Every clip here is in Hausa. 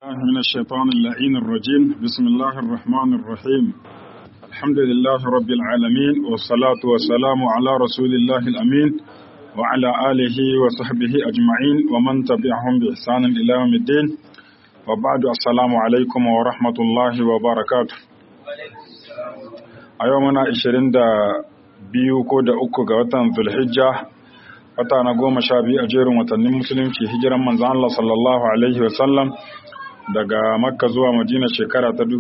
من الشيطان اللعين الرجيم بسم الله الرحمن الرحيم الحمد لله رب العالمين والصلاة والسلام على رسول الله الأمين وعلى آله وصحبه أجمعين ومن تبعهم بإحسان إلى يوم الدين وبعد السلام عليكم ورحمة الله وبركاته أيومنا 22 ko da uku ga watan Zulhijja wata na goma sha biyu a jerin watannin musulunci hijiran manzan Allah sallallahu Alaihi wasallam daga makka zuwa madina shekara ta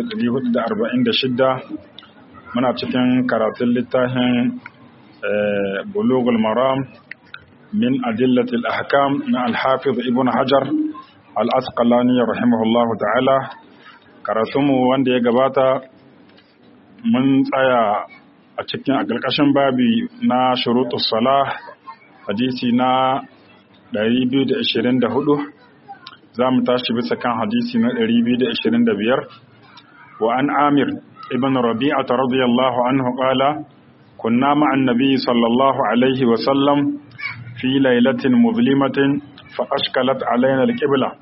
1446 muna cikin karatun littafin bulugul maram min adillatil ahkam na alhafiz ibn hajar al-asqalani rahimahullahu ta'ala karatunmu wanda ya gabata mun tsaya a cikin a ƙarƙashin babi na shurutus salah hadisi na 224 za mu tashi bisa kan hadisi na 225 wa an amir ibn rabi'ata radiyallahu anhu qala kunna ma'an nabiy sallallahu alaihi wa sallam fi lailatin muzlimatin fa ashkalat alaina alqibla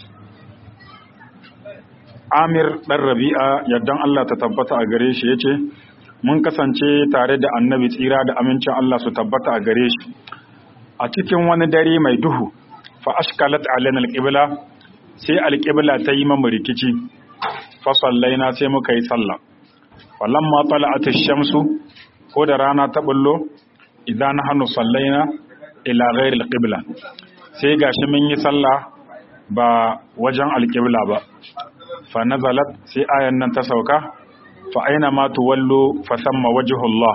amir dan rabi'a yaddan Allah ta tabbata a gare shi yace mun kasance tare da annabi tsira da amincin Allah su tabbata a gare shi a cikin wani dare mai duhu fa ashkalat alaina alqibla sai alqibla ta yi mamu rikici fa sallaina sai muka yi sallah falamma tala'at ash-shamsu ko da rana ta bullo idan nahnu sallaina ila ghairi alqibla sai gashi mun yi sallah ba wajen alqibla ba fa nazalat sai ayan nan ta sauka fa aina ma tuwallu fa samma wajhullah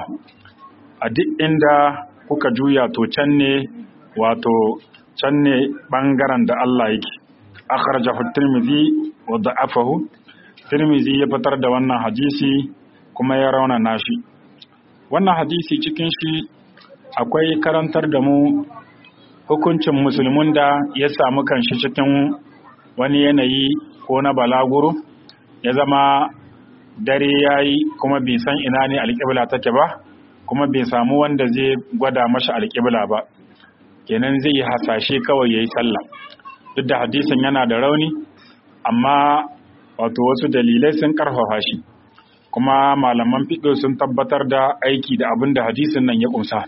a duk inda kuka juya to can ne wato can ne bangaren da Allah yake akhrajahu tirmidhi wa da'afahu tirmidhi ya fitar da wannan hadisi kuma ya rauna nashi wannan hadisi cikin shi akwai karantar da mu hukuncin musulmin da ya samu kanshi cikin wani yanayi ko na balaguro ya zama dare yayi kuma bai san ina ne alƙibla take ba kuma bai samu wanda zai gwada mashi alƙibla ba kenan zai yi hasashe kawai ya yi sallah duk da hadisin yana da rauni amma wato wasu dalilai sun karfafa shi kuma malaman fiɗo sun tabbatar da aiki da abin da hadisin nan ya ƙunsa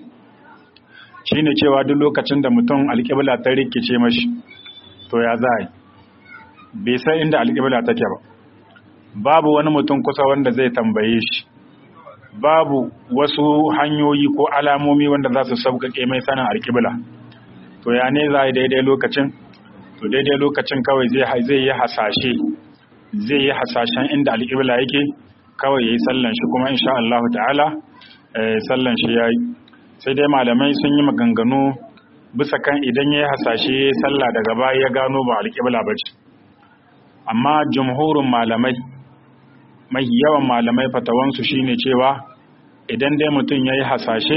shine cewa duk lokacin da mutum alƙibla ta rikice mashi to ya za bai san inda alƙibla take ba babu wani mutum kusa wanda zai tambaye shi babu wasu hanyoyi ko alamomi wanda za su sauƙaƙe mai sanin alƙibla to ya ne za a yi daidai lokacin to daidai lokacin kawai zai yi hasashe zai yi hasashen inda alƙibla yake kawai ya yi sallan shi kuma insha Allah ta'ala sallan shi ya yi sai dai malamai sun yi maganganu bisa kan idan ya yi hasashe ya yi salla daga baya ya gano ba alƙibla ba ce amma jumhurin malamai mai yawan malamai fatawansu shine cewa idan dai mutum ya yi hasashe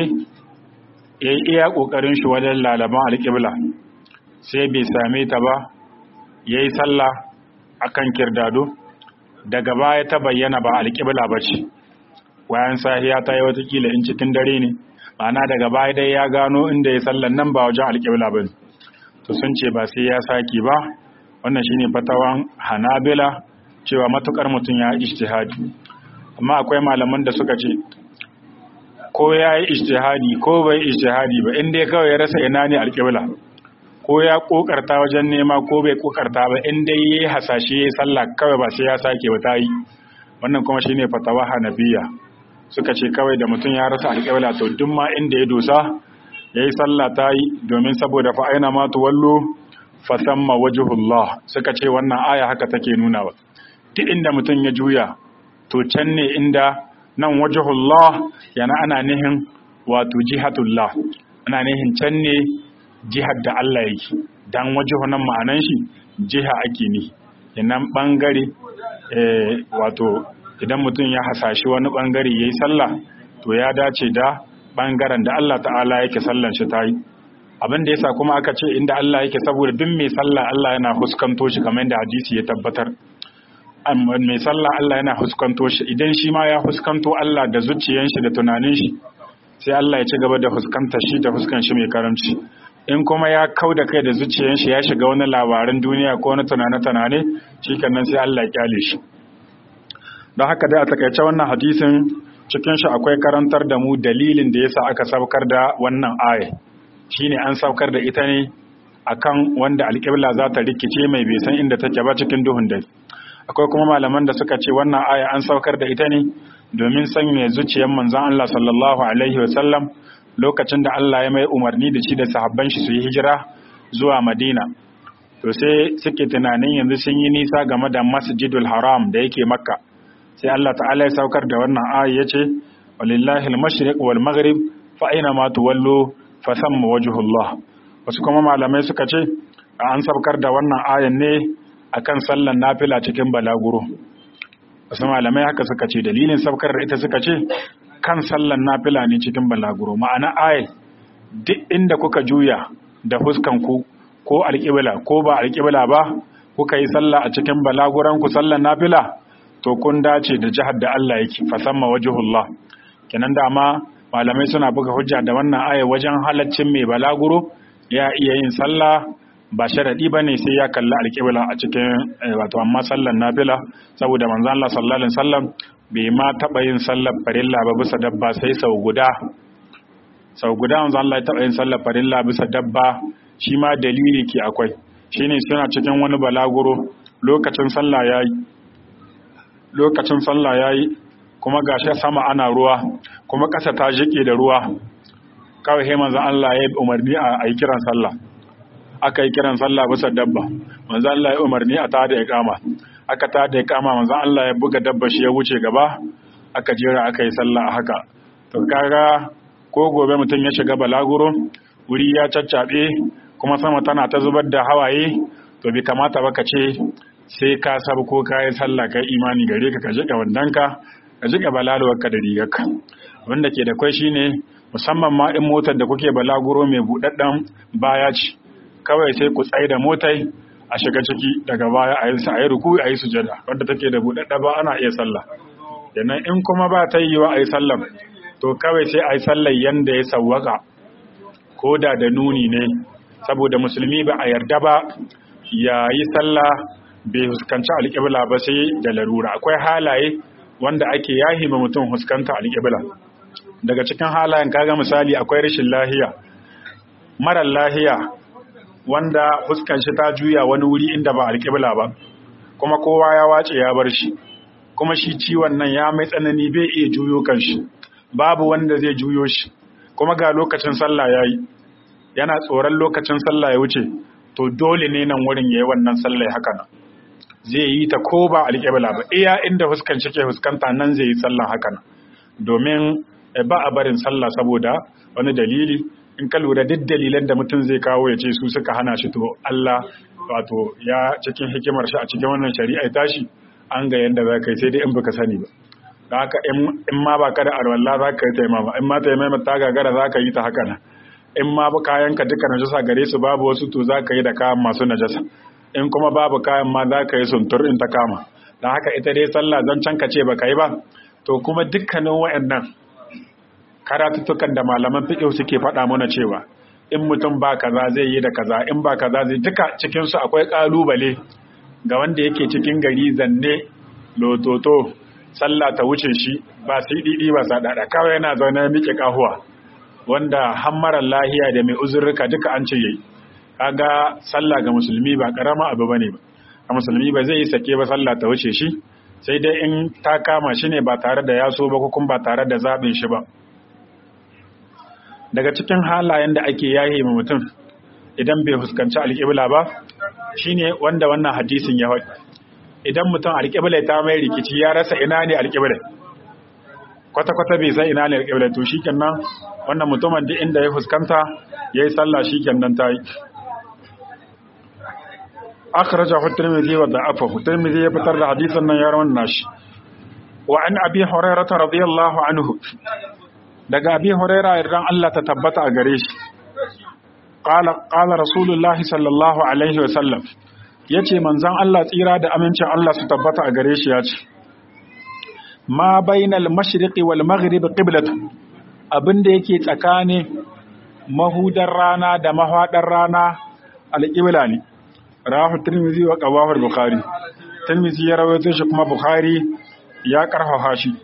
ya yi iya ƙoƙarin shi wajen lalaban alƙibla sai bai same ta ba ya yi sallah a kan kirdado daga baya ta bayyana ba alƙibla ba ce wayan sahiya ta yi watakila in cikin dare ne ma'ana daga baya dai ya gano inda ya sallan nan ba wajen alƙibla ba to sun ce ba sai ya saki ba wannan shine fatawan hanabila cewa matukar mutum ya ijtihadi amma akwai malaman da suka ce ko ya yi ijtihadi ko bai ijtihadi ba inda ya kawai ya rasa ina ne alƙibla ko ya kokarta wajen nema ko bai kokarta ba inda ya yi hasashe ya sallah kawai ba sai ya sake ba ta yi wannan kuma shine fatawa hanabiya suka ce kawai da mutum ya rasa alƙibla to duk ma inda ya dosa ya yi sallah ta yi domin saboda fa aina ma tuwallu fa samma wajhullah suka ce wannan aya haka take nuna ba duk inda mutum ya juya to can ne inda nan wajahullah yana ana nihin wato jihatullah ana nihin can ne jihar da Allah yake dan wajahu nan ma'anan shi jiha ake ni yanan bangare wato idan mutum ya hasashi wani bangare yayi sallah to ya dace da bangaren da Allah ta'ala yake sallan shi tayi abin da yasa kuma aka ce inda Allah yake saboda duk mai sallah Allah yana huskanto shi kamar yadda hadisi ya tabbatar mai sallah Allah yana huskanto shi idan shi ma ya huskanto Allah da zuciyan shi da tunanin shi sai Allah ya ci gaba da huskanta shi da huskan shi mai karamci in kuma ya kau da kai da zuciyar shi ya shiga wani labarin duniya ko wani tunane-tunane shi nan sai Allah ya kyale shi don haka dai a takaice wannan hadisin cikin shi akwai karantar da mu dalilin da yasa aka saukar da wannan aya shine an saukar da ita ne akan wanda alƙibla za ta rikice mai bai san inda take ba cikin duhun dare akwai kuma malaman da suka ce wannan aya an saukar da ita ne domin sanya zuciyar manzon Allah sallallahu alaihi wasallam lokacin da Allah ya mai umarni da shi da sahabban shi su yi hijira zuwa Madina to sai suke tunanin yanzu sun yi nisa game da Masjidul Haram da yake Makka sai Allah ta'ala ya saukar da wannan aya yace walillahi al-mashriq wal maghrib fa aina ma tuwallu fa thamma wajhullah wasu kuma malamai suka ce an saukar da wannan ayan ne akan sallan nafila cikin balaguro wasu malamai haka suka ce dalilin saukar da ita suka ce kan sallan nafila ne cikin balaguro ma'ana ayat duk inda kuka juya da huskan ku ko alƙibla ko ba alƙibla ba kuka yi sallah a cikin balaguran ku sallan nafila to kun dace da jihar da Allah yake fasamma wajhullah kenan dama malamai suna buga hujja da wannan aya wajen halaccin mai balaguro ya iya yin sallah ba sharadi bane sai ya kalla alƙibla a cikin wato amma sallan nafila saboda manzo Allah sallallahu alaihi wasallam bai ma taɓa yin sallar farilla ba bisa dabba sai sau guda sau guda manzo Allah ya taɓa yin sallar farilla bisa dabba shi ma dalili ke akwai shine suna cikin wani balaguro lokacin sallah yayi lokacin sallah yayi kuma gashi sama ana ruwa kuma ƙasa ta jike da ruwa kawai sai manzo Allah ya umarni a yi kiran sallah aka yi kiran sallah bisa dabba manzo Allah ya umarni a tada iqama aka tada iqama manzo Allah ya buga dabba shi ya wuce gaba aka jera aka yi sallah a haka to kaga ko gobe mutum ya shiga balaguro wuri ya caccabe kuma sama tana ta zubar da hawaye to bai kamata ba ka ce sai ka sabu ko ka yi sallah kai imani gare ka ka jiƙa wandanka ka jiƙa balaluwarka da rigarka wanda ke da kwai shine musamman ma in motar da kuke balaguro mai buɗaɗɗen baya ce kawai sai ku tsaye da motai a shiga ciki daga baya a yi sa a yi ruku a yi sujada wanda take da buɗaɗɗa ba ana iya sallah sannan in kuma ba ta yiwa a yi sallah to kawai sai a yi sallah yanda ya sawwaka ko da da nuni ne saboda musulmi ba a yarda ba ya yi sallah bai huskanci alƙibla ba sai da larura akwai halaye wanda ake yahi ma mutum huskanta alƙibla daga cikin halayen kaga misali akwai rashin lahiya marar lahiya wanda fuskan shi ta juya wani wuri inda ba alƙibla ba kuma kowa ya wace ya bar shi kuma shi ciwon nan ya mai tsanani bai iya juyo kan shi babu wanda zai juyo shi kuma ga lokacin sallah yayi yana tsoron lokacin sallah ya wuce to dole ne nan wurin yayi wannan sallah haka nan zai yi ta ko ba alƙibla ba iya inda fuskan shi ke fuskanta nan zai yi sallah haka nan domin ba a barin sallah saboda wani dalili in ka lura duk dalilan da mutum zai kawo ya ce su suka hana shi to Allah wato ya cikin hikimar shi a cikin wannan shari'a tashi an ga yanda za ka yi sai dai in baka sani ba da haka in ma ba ka da arwalla za ka yi taimama in ma taimama ta gagara za ka yi ta haka nan in ma ba kayan ka duka najasa gare su babu wasu to za ka yi da kayan masu najasa in kuma babu kayan ma za ka yi suntur in ta kama da haka ita dai sallah zan can ka ce ba ka yi ba to kuma dukkanin wayannan karatuttukan da malaman fiqh suke faɗa mana cewa in mutum ba kaza zai yi da kaza in ba kaza zai duka cikin su akwai kalubale ga wanda yake cikin gari zanne lototo sallah ta wuce shi ba sai didi ba sa dada kawai yana zaune miƙe kahuwa wanda hammaran lahiya da mai uzurruka duka an ce yayi kaga sallah ga musulmi ba karama abu bane ba a musulmi ba zai yi sake ba sallah ta wuce shi sai dai in ta kama shi ne ba tare da yaso ba ko kuma ba tare da zaɓin shi ba daga cikin halayen da ake yaye ma mutum idan bai fuskanci alƙibla ba shine wanda wannan hadisin ya faɗi idan mutum alƙibla ta mai rikici ya rasa ina ne alƙibla kwata-kwata bai san ina ne alƙibla to shikenan wannan mutumin duk inda ya fuskanta yayi sallah shikenan ta yi akhrajahu at-tirmidhi wa da'afahu at-tirmidhi ya fitar da hadisin nan ya rawan nashi wa an abi hurairah radiyallahu anhu daga abi huraira idan Allah ta tabbata a gare shi qala qala rasulullah sallallahu alaihi wa sallam yace manzon Allah tsira da amincin Allah su tabbata a gare shi yace ma bainal mashriqi wal maghrib qiblatu abinda yake tsakanin mahudar rana da mahaɗar rana alƙibla ne rahu tirmizi wa qawahul bukhari tirmizi ya rawaito shi kuma bukhari ya karfafa shi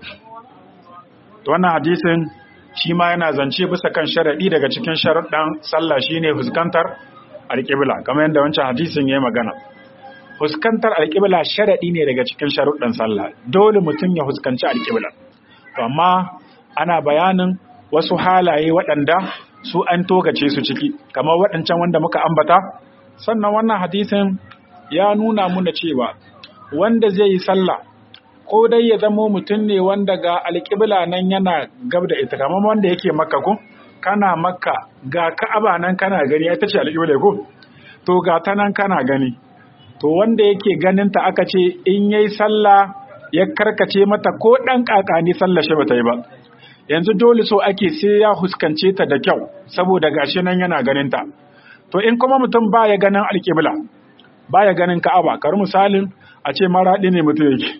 to wannan hadisin shi ma yana zance bisa kan sharadi daga cikin sharuɗan sallah shine fuskantar alƙibla kamar yadda wancan hadisin yayi magana fuskantar alƙibla sharadi ne daga cikin sharuɗan sallah dole mutum ya fuskanci alƙibla to amma ana bayanin wasu halaye waɗanda su an togace su ciki kamar waɗancan wanda muka ambata sannan wannan hadisin ya nuna muna cewa wanda zai yi sallah ko dai ya zamo mutum ne wanda ga alƙibla nan yana gab da ita kamar wanda yake makka ko kana makka ga ka'aba nan kana gani ita ce alƙibla ko to ga ta nan kana gani to wanda yake ganin ta aka ce in yayi sallah ya karkace mata ko dan kakani sallah shi bata yi ba yanzu dole so ake sai ya huskance ta da kyau saboda gashi nan yana ganin ta to in kuma mutum baya ganin alƙibla baya ganin ka'aba kar misalin a ce maraɗi ne mutum yake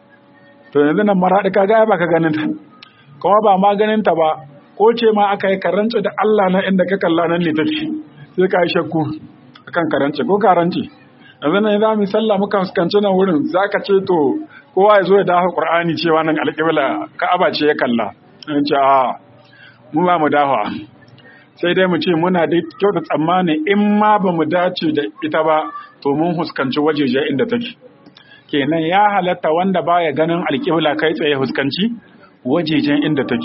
to yanzu nan maraɗi ka gaya baka ganin ta kuma ba ma ganin ta ba ko ce ma aka yi karanci da Allah na inda ka kalla nan ne take sai ka yi shakku akan karanci ko karanci yanzu nan za mu sallah muka fuskanci nan wurin zaka ce to kowa ya zo ya dafa Qur'ani cewa nan alƙibla ka'aba ce ya kalla in ce a mu ba mu dafa sai dai mu ce muna da kyau da tsammani in ma ba mu dace da ita ba to mun huskanci wajeje inda take kenan ya halatta wanda baya ganin alƙibla kai tsaye huskanci wajejen inda take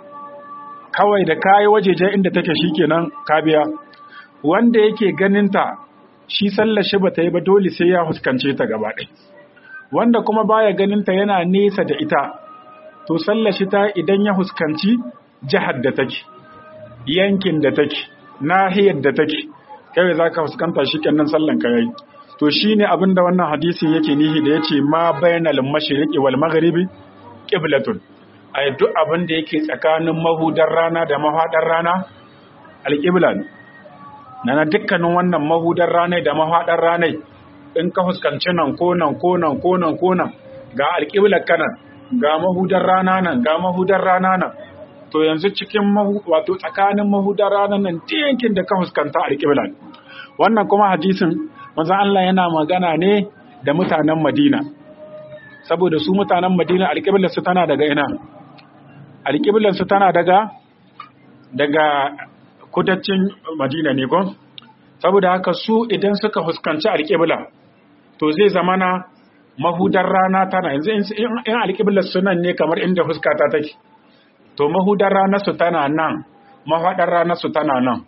kawai da kayi wajejen inda take shikenan ka biya wanda yake ganinta shi sallar shi bata yi ba dole sai ya huskance ta gaba ɗaya wanda kuma baya ganinta yana nesa da ita to sallar shi ta idan ya huskanci jihar da take yankin da take nahiyar da take kai za ka fuskanta shi kenan sallan ka yayi to shine abin da wannan hadisin yake nihi da yace ma bainal mashriqi wal maghribi qiblatun ai duk abin da yake tsakanin mahudar rana da mahadar rana alqibla nana dukkanin wannan mahudar rana da mahadar rana in ka fuskanci nan ko nan ko nan ko nan ko nan ga alqiblar kanan ga mahudar rana nan ga mahudar rana nan to yanzu cikin wato tsakanin mahudar ranar nan yankin da ka fuskanta a alƙibla wannan kuma hadisin manzo Allah yana magana ne da mutanen Madina saboda su mutanen Madina alƙiblar su tana daga ina alƙiblar su tana daga daga kudancin Madina ne ko saboda haka su idan suka fuskanci alƙibla to zai zamana mahudar rana tana yanzu in alƙiblar sunan ne kamar inda fuskata take to mahudar ranarsu tana nan mahaɗar ranarsu tana nan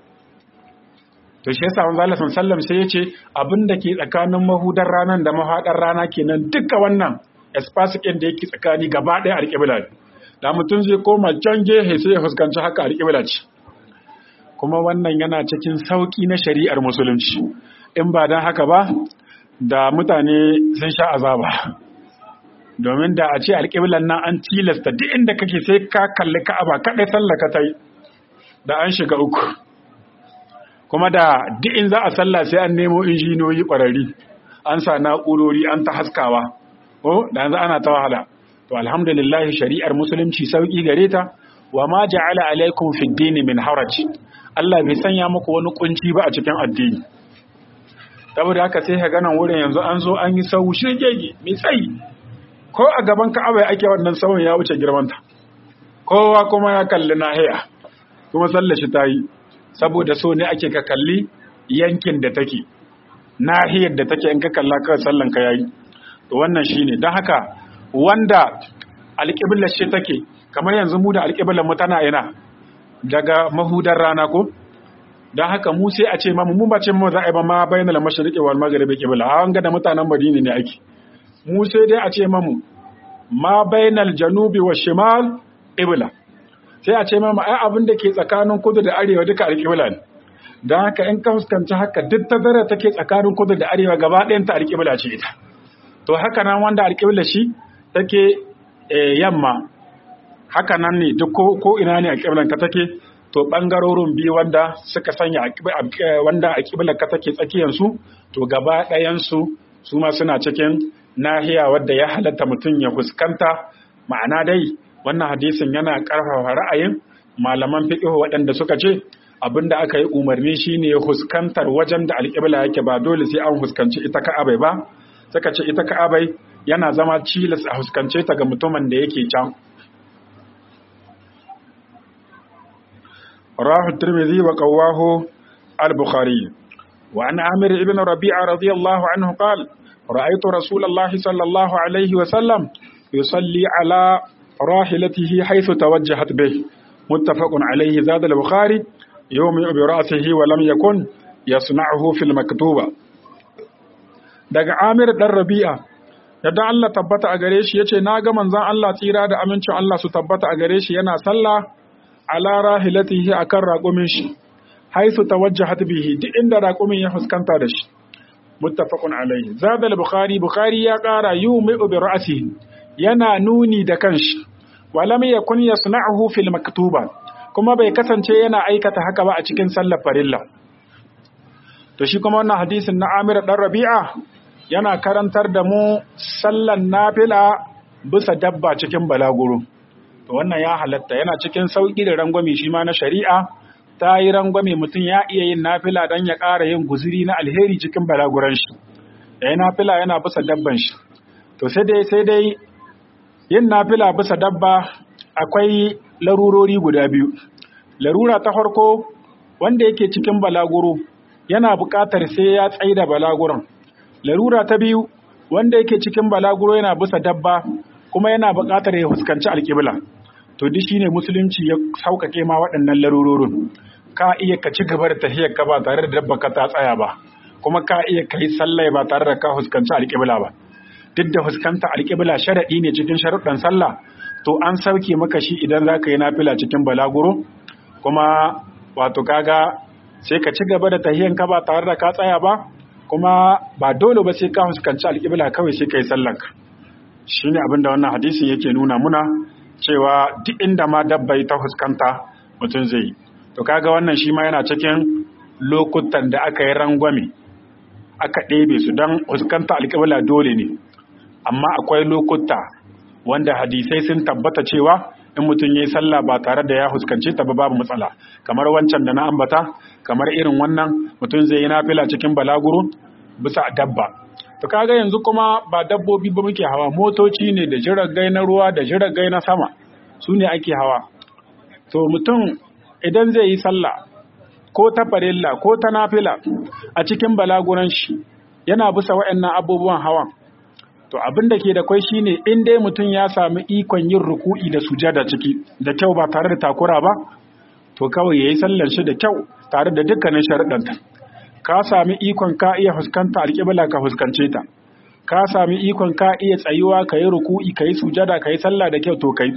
to shi yasa manzo Allah sallam sai yace abin da ke tsakanin mahudar ranar da mahaɗar rana kenan duka wannan espace ɗin da yake tsakani gaba ɗaya alƙibla da mutum zai koma can gehe sai ya fuskanci haka alƙibla ce kuma wannan yana cikin sauƙi na shari'ar musulunci in ba don haka ba da mutane sun sha azaba domin da a ce alƙiblan nan an tilasta duk inda kake sai ka kalli ka'aba kaɗai sallaka ta yi da an shiga uku kuma da duk in za a sallah sai an nemo injiniyoyi ƙwararri an sa na'urori an ta haskawa ko da yanzu ana ta wahala to alhamdulillah shari'ar musulunci sauki gare ta wa ma ja'ala alaikum fid dini min haraj Allah bai sanya muku wani kunci ba a cikin addini saboda haka sai ka ganan wurin yanzu an zo an yi sau shirgege mai tsayi ko a gaban ka'aba ake wannan sauyin ya wuce girmanta kowa kuma ya kalli nahiya kuma sallashi ta yi saboda so ne ake ka kalli yankin da take nahiyar da take in ka kalla kawai sallan ka yayi to wannan shine don haka wanda alƙiblar shi take kamar yanzu mu da alƙiblar mu tana ina daga mahudar rana ko don haka mu sai a ce mamu mu ba ce mu za a yi ba ma bayyana mashriqi wal maghribi qibla an ga da mutanen Madina ne ake mu sai dai a ce mamu ma bainal janubi wa shimal qibla sai a ce mamu ai abin da ke tsakanin kudu da arewa duka alqibla ne dan haka in ka fuskanci haka duk tazara take tsakanin kudu da arewa gaba ɗayan ta alqibla ce ita to haka nan wanda alqibla shi take yamma haka nan ne duk ko ina ne alqiblan ka take to bangarorin biyu wanda suka sanya wanda alqiblar ka take tsakiyar su to gaba ɗayan su su ma suna cikin nahiya wadda ya halatta mutum ya fuskanta ma'ana dai wannan hadisin yana ƙarfafa ra'ayin malaman fiqh waɗanda suka ce abinda aka yi umarni shine huskantar wajen da alƙibla yake ba dole sai an huskanci ita ka'abai ba saka ce ita ka'abai yana zama cilas a huskance ta ga mutumin da yake can rahu tirmidhi wa qawahu al-bukhari wa an amir ibn rabi'a radiyallahu anhu qala ra'aytu rasulallahi sallallahu alaihi wa sallam yusalli ala rahilatihi haythu tawajjahat bih muttafaqun alayhi zad al-bukhari yawmi bi ra'sihi wa lam yakun yasna'uhu fil maktuba daga Amir dan Rabi'a yadda Allah tabbata a gare shi yace na ga manzon Allah tsira da amincin Allah su tabbata a gare shi yana sallah ala rahilatihi akan raqumin shi haythu tawajjahat bihi duk inda raqumin ya fuskanta da shi muttafaqun alayhi zad al-bukhari bukhari ya qara yawmi bi ra'sihi yana nuni da kanshi walam yakun yasna'uhu fil maktuba kuma bai kasance yana aikata haka ba a cikin sallar farilla to shi kuma wannan hadisin na Amir dan Rabi'a yana karantar da mu sallan nafila bisa dabba cikin balaguro to wannan ya halatta yana cikin sauki da rangwame shi ma na shari'a ta yi rangwame mutum ya iya yin nafila dan ya ƙara yin guziri na alheri cikin balaguran shi yayin nafila yana bisa dabban shi to sai dai sai dai yin nafila bisa dabba akwai larurori guda biyu larura ta farko wanda yake cikin balaguro yana buƙatar sai ya tsaida balaguron larura ta biyu wanda yake cikin balaguro yana bisa dabba kuma yana buƙatar ya fuskanci alƙibla to duk shine musulunci ya sauƙaƙe ma waɗannan larurorin ka iya ka ci gaba da tafiyar ka ba tare da dabba ka ta tsaya ba kuma ka iya ka yi sallah ba tare da ka fuskanci alƙibla ba duk da fuskanta alƙibla sharaɗi ne cikin sharuɗan sallah to an sauke maka shi idan za ka yi nafila cikin balaguro kuma wato kaga sai ka ci gaba da tahiyan ka ba tare da ka tsaya ba kuma ba dole ba sai ka fuskanci alƙibla kawai sai ka yi sallanka shine abin da wannan hadisin yake nuna muna cewa duk inda ma dabbai ta fuskanta mutum zai yi to kaga wannan shi ma yana cikin lokutan da aka yi rangwame aka ɗebe su don fuskanta alƙibla dole ne amma akwai lokuta wanda hadisai sun tabbata cewa in mutum ya yi sallah ba tare da ya huskance ta ba babu matsala kamar wancan da na ambata kamar irin wannan mutum zai yi nafila cikin balaguro bisa dabba to kaga yanzu kuma ba dabbobi ba muke hawa motoci ne da jiragai na ruwa da jiragai na sama su ne ake hawa to mutum idan zai yi sallah ko ta farilla ko ta nafila a cikin balaguran shi yana bisa waɗannan abubuwan hawan to abin da ke da kwai shine in dai mutum ya sami ikon yin ruku'i da sujada ciki da kyau ba tare da takura ba to kawai yayi sallar shi da kyau tare da dukkanin sharuɗanta ka sami ikon ka iya fuskanta alƙibla ka fuskance ta ka sami ikon ka iya tsayuwa ka yi ruku'i ka yi sujada ka yi sallah da kyau to kai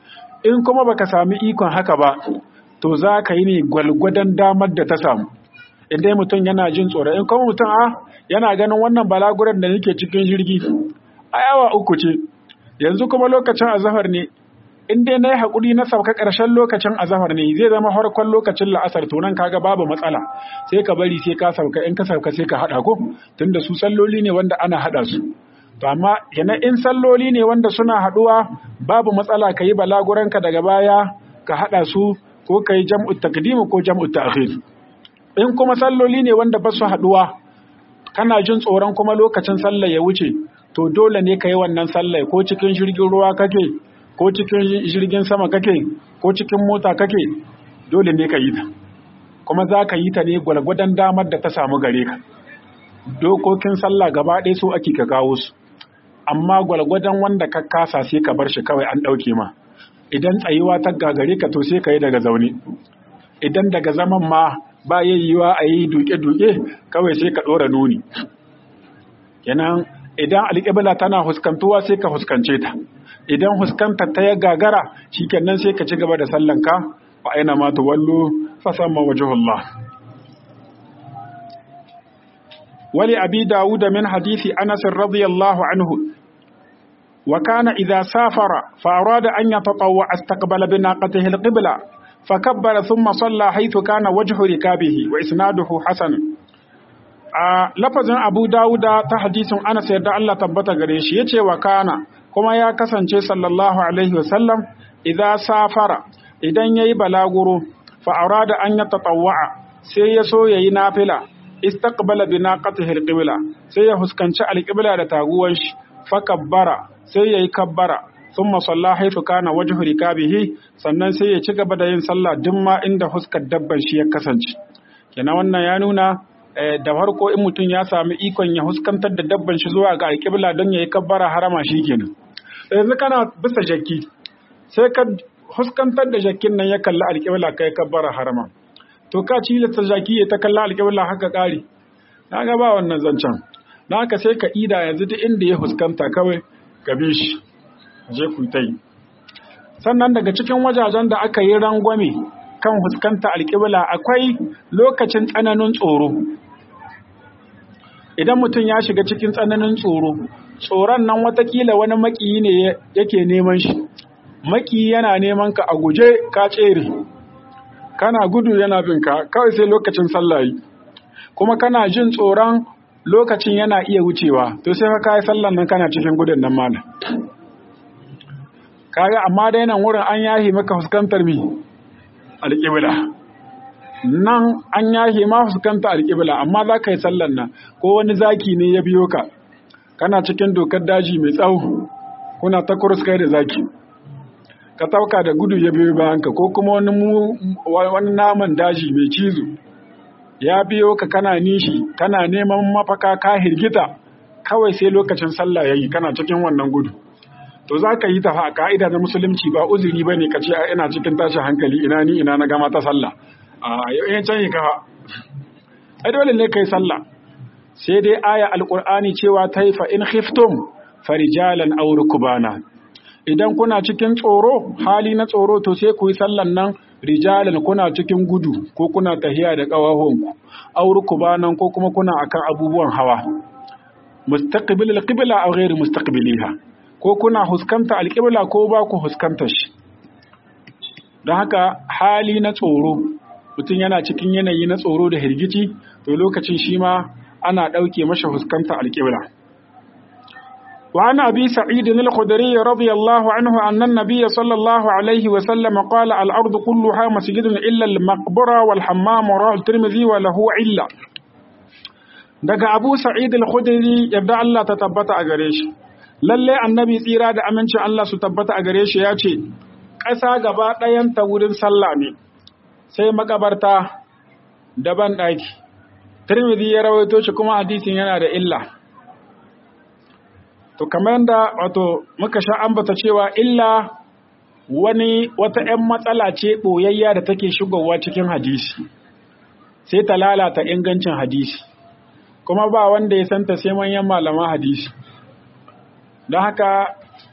in kuma baka sami ikon haka ba to za ka yi ne gwalgwadon damar da ta samu in dai mutum yana jin tsoro in kuma mutum a yana ganin wannan balaguran da nake cikin jirgi a yawa uku ce yanzu kuma lokacin azahar ne in dai na yi haƙuri na sauka ƙarshen lokacin azahar ne zai zama harkon lokacin la'asar to nan kaga babu matsala sai ka bari sai ka sauka in ka sauka sai ka haɗa ko tunda su salloli ne wanda ana haɗa su to amma yana in salloli ne wanda suna haɗuwa babu matsala ka yi balaguranka daga baya ka haɗa su ko ka yi jam'u takdimu ko jam'u ta'khir in kuma salloli ne wanda ba su haɗuwa kana jin tsoron kuma lokacin sallah ya wuce to dole ne ka yi wannan sallah ko cikin jirgin ruwa kake ko cikin jirgin sama kake ko cikin mota kake dole ne ka yi ta kuma za ka yi ta ne gwalgwadon damar da ta samu gare ka dokokin sallah gaba ɗaya so ake ka kawo su amma gwalgwadon wanda ka kasa sai ka bar shi kawai an ɗauke ma idan tsayuwa ta gagare ka to sai ka yi daga zaune idan daga zaman ma ba yayyuwa a yi duke-duke kawai sai ka ɗora nuni kenan idan alƙibla tana huskantuwa sai ka huskance ta idan huskanta ta ya gagara shikenan sai ka ci gaba da sallanka wa aina ma tuwallu fa samma wajhullah wali abi dawud min hadisi anas radiyallahu anhu wa kana idha safara fa arada an yatatawwa istaqbala bi naqatihi alqibla فكبر ثم صلى حيث كان وجه ركابه وإسناده حسن a lafazin abu dawuda ta hadisin anas yadda Allah tabbata gare shi yace wa kana kuma ya kasance sallallahu alaihi wasallam idan safara idan yayi balaguro fa arada an yatatawwa sai ya so yayi nafila istaqbala bi naqatihi alqibla sai ya huskanci alqibla da taguwan shi fa kabbara sai yayi kabbara thumma salla haythu kana wajhu rikabihi sannan sai ya ci gaba da yin sallah duk ma inda huskar dabban shi ya kasance kenan wannan ya nuna da farko in mutum ya sami ikon ya huskantar da dabban shi zuwa ga alƙibla don ya yi kabbara harama shi kenan yanzu kana bisa jakki sai ka huskantar da jakkin nan ya kalli alƙibla kai kabbara harama to ka ci ta jaki ya ta kalla alƙibla haka ƙari na ga ba wannan zancen na haka sai ka ida yanzu duk inda ya huskanta kawai ka bi shi je ku ta yi sannan daga cikin wajajen da aka yi rangwame kan huskanta alƙibla akwai lokacin tsananin tsoro idan mutum ya shiga cikin tsananin tsoro tsoron nan watakila wani makiyi ne yake neman shi makiyi yana neman ka a guje ka tsere kana gudu yana bin ka kawai sai lokacin sallayi kuma kana jin tsoron lokacin yana iya wucewa to sai ka yi sallan nan kana cikin gudun nan mana kaga amma dai nan wurin an yahi maka fuskantar mi alƙibla nan an yahe ma fuskanta alƙibla amma za ka yi sallan nan ko wani zaki ne ya biyo ka kana cikin dokar daji mai tsawo kuna ta kai da zaki ka tauka da gudu ya biyo bayanka ko kuma wani wani naman daji mai cizo ya biyo ka kana nishi kana neman mafaka ka hirgita kawai sai lokacin sallah yayi kana cikin wannan gudu to za ka yi ta fa ka'ida na musulunci ba uzuri ba ne ka ce ina cikin tashin hankali ina ni ina na gama ta sallah a yau can yi kafa ai dole ne kai sallah sai dai aya alqur'ani cewa ta fa in khiftum farijalan aw rukbana idan kuna cikin tsoro hali na tsoro to sai ku yi sallan nan rijalan kuna cikin gudu ko kuna tahiya da ƙawahonku aw rukbanan ko kuma kuna akan abubuwan hawa mustaqbil alqibla aw ghairu mustaqbiliha ko kuna huskanta alqibla ko ba ku huskanta shi don haka hali na tsoro mutum yana cikin yanayi na tsoro da hirgici to lokacin shi ma ana ɗauke masa huskanta alƙibla. وعن أبي سعيد الخدري رضي الله عنه أن النبي صلى الله عليه وسلم قال الأرض كلها مسجد إلا المقبرة والحمام ورواه الترمذي وله علة daga Abu Sa'id al-Khudri yadda Allah ta tabbata a gare shi lalle annabi tsira da amincin Allah su tabbata a gare shi ya ce ƙasa gaba ɗayan ta wurin sallah ne sai makabarta daban ɗaki Tirmidhi ya rawaito shi kuma hadisin yana da illa to kamar yadda wato muka sha ambata cewa illa wani wata 'yan matsala ce ɓoyayya da take shigowa cikin hadisi sai ta lalata ingancin hadisi kuma ba wanda ya santa sai manyan malaman hadisi don haka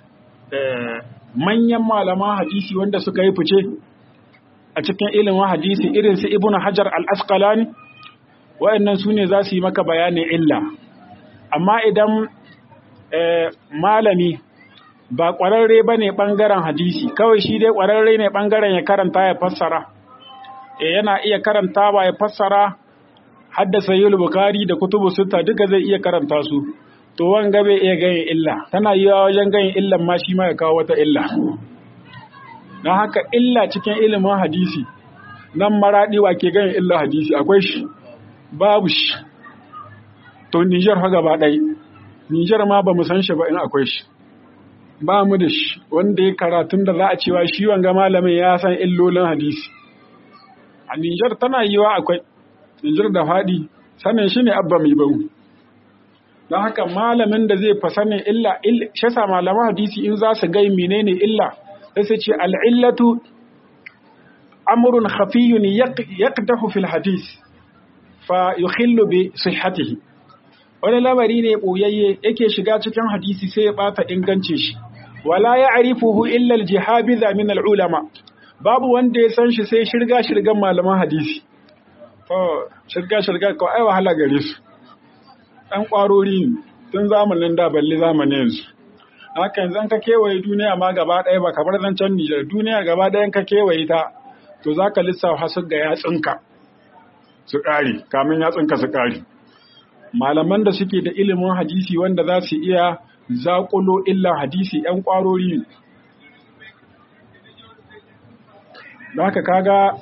manyan malaman hadisi wanda suka yi fice a cikin ilimin hadisi irin su ibn hajar al-asqalani wa'annan su ne za su yi maka bayanin illa amma idan malami ba ƙwararre ba ne ɓangaren hadisi kawai shi dai ƙwararre ne ɓangaren ya karanta ya fassara yana iya karanta ba ya fassara haddasa yi bukari da kutubu sutta duka zai iya karanta su to wanga bai iya ganin illa tana yi wajen ganin illan ma shi ma ya kawo wata illa don haka illa cikin ilimin hadisi nan maraɗi wa ke ganin illa hadisi akwai shi babu shi to nijar ha gaba ɗai nijar ma ba mu san shi ba in akwai shi ba mu da shi wanda ya karatun da za a cewa shi wanga malamin ya san illolin hadisi a nijar tana yiwa akwai nijar da faɗi sanin shi ne abba mai bau don haka malamin da zai fa sanin illa shasa malaman hadisi in za su gai menene illa sai su ce al'illatu amrun khafiyun yaqdahu fil hadis fa yukhillu bi sihhatihi wani lamari ne boyayye yake shiga cikin hadisi sai ya bata ingancin shi wala ya'rifuhu illa al-jihabiza min al-ulama babu wanda ya san shi sai shirga shirgan malaman hadisi to shirga shirga ko ai wahala gare su ɗan ƙwarori tun zamanin da balle zamanin yanzu haka yanzu ka kewaye duniya ma gaba ɗaya ba kamar zancen Nijar duniya gaba ɗayan ka kewaye ta to za ka lissafa su ga yatsunka su ƙari kamin yatsunka su ƙari malaman da suke da ilimin hadisi wanda za su iya zaƙulo illan hadisi ‘yan ƙwarori ne da haka kaga